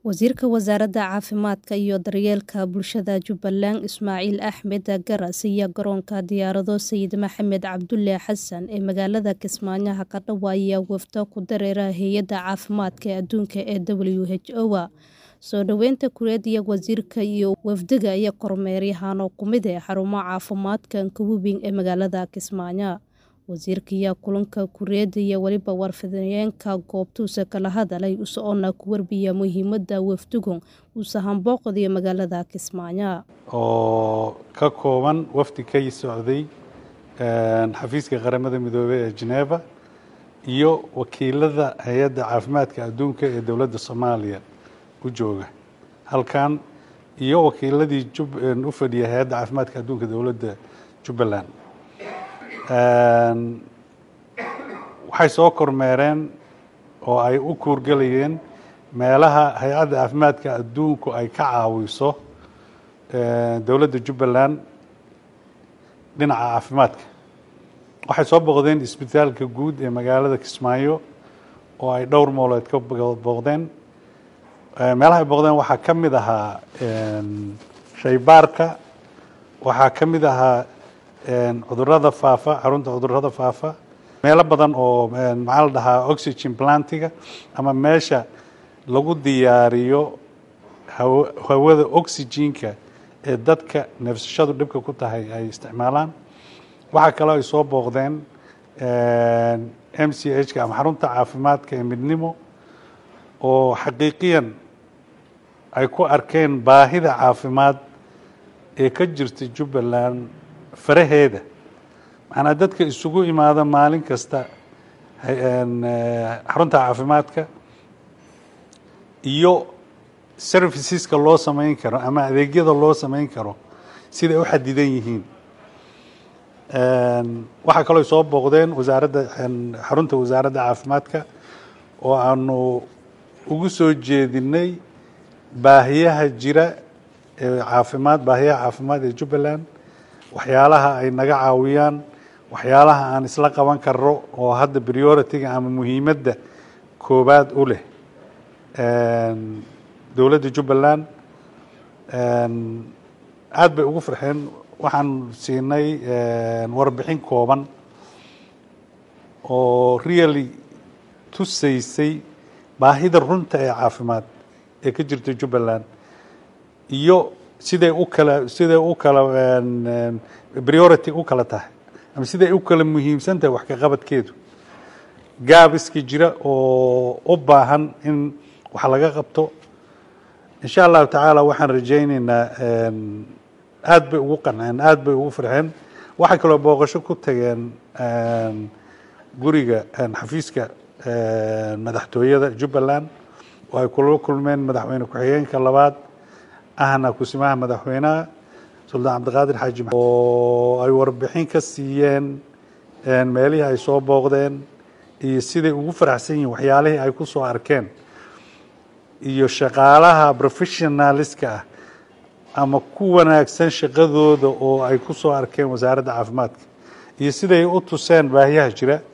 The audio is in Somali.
Wasiirka Wasaaradda Caafimaadka iyo Daryeelka Bulshada Jubbaland Ismaaciil Axmed Garas ayaa garoonka diyaarado Sayid Maxamed Cabdulle Xasan ee magaalada Kismaayo ka dhawaaqay wafdo ku dareera Hay'adda Caafimaadka Adduunka ee WHO. Soo dhaweynta kuleetiga wasiirka iyo wafdiga ayaa kormeeryahan ku mid ah xarumaha caafimaadka Nkubing ee magaalada Kismaayo. Wasiirka ayaa kulanka kuleetiga iyo waliba warfidyenka goobtiisa kala hadlay isagoona ku warbixiyay muhiimadda wafdigu u sahan booqday magaalada Kismaayo. oo ka kooban wafdi ka socday xafiiska qaramada midoobay ee Geneva iyo wakiilada hay-adda caafimaadka adduunka ee dowladda Soomaaliya u jooga halkan iyo wakiiladii u fadhiya hay-adda caafimaadka adduunka dowladda Jubbaland waxay soo kormeereen oo ay u kuurgelayeen meelaha hay-adda caafimaadka adduunku ay ka caawiso dowladda Jubbaland dhinaca caafimaadka waxay soo booqdeen isbitaalka guud ee magaalada Kismaayo oo ay dhowr moolood ka booqdeen meelaha ay booqdeen waxaa ka mid ahaa shaybaarka waxaa ka mid ahaa cudurrada faafa xarunta cudurrada faafa meelo badan oo maxaa la dhahaa oxygen plantiga ama meesha lagu diyaariyo hawada oxygenka ee dadka neefsashadu dhibka ku tahay ay isticmaalaan waxaa kaloo ay soo booqdeen m c h ka ama xarunta caafimaadka ee midnimo oo xaqiiqiyan ay ku arkeen baahida caafimaad ee ka jirta Jubbaland faraheeda macnaa dadka isugu imaada maalin kasta xarunta caafimaadka iyo serviceska loo samayn karo ama adeegyada loo samayn karo siday u xadidan yihiin waxaa kaloo soo booqdeen wasaaradda xarunta wasaaradda caafimaadka oo aanu ugu soo jeedinay baahiyaha jira ee caafimaad baahiyaha caafimaad ee Jubbaland waxyaalaha ay naga caawiyaan waxyaalaha aan isla qaban karno oo hadda priority-ga ama muhiimadda koobaad u leh dowladda Jubbaland aad bay ugu farxeen waxaan siinay warbixin kooban oo really tusaysay baahida runta ee caafimaad ee ka jirta Jubbaland iyo siday u kala siday u kala priority u kala tahay ama siday u kala muhiimsan tahay wax ka qabadkeedu gaab iska jira oo u baahan in wax laga qabto insha allahu tacaala waxaan rajaynaynaa aad bay ugu qanceen aad bay ugu farxeen waxay kaloo booqasho ku tageen guriga xafiiska madaxtooyada Jubbaland oo ay kula kulmeen madaxweyne ku-xigeenka labaad ahna kusimaha madaxweynaha suldaan cabdiqaadir xaaji oo ay warbixin ka siiyeen meelihii ay soo booqdeen iyo siday ugu faraxsan yihiin waxyaalihii ay ku soo arkeen iyo shaqaalaha professionaliska ah ama ku wanaagsan shaqadooda oo ay ku soo arkeen wasaaradda caafimaadka iyo siday u tuseen baahiyaha jira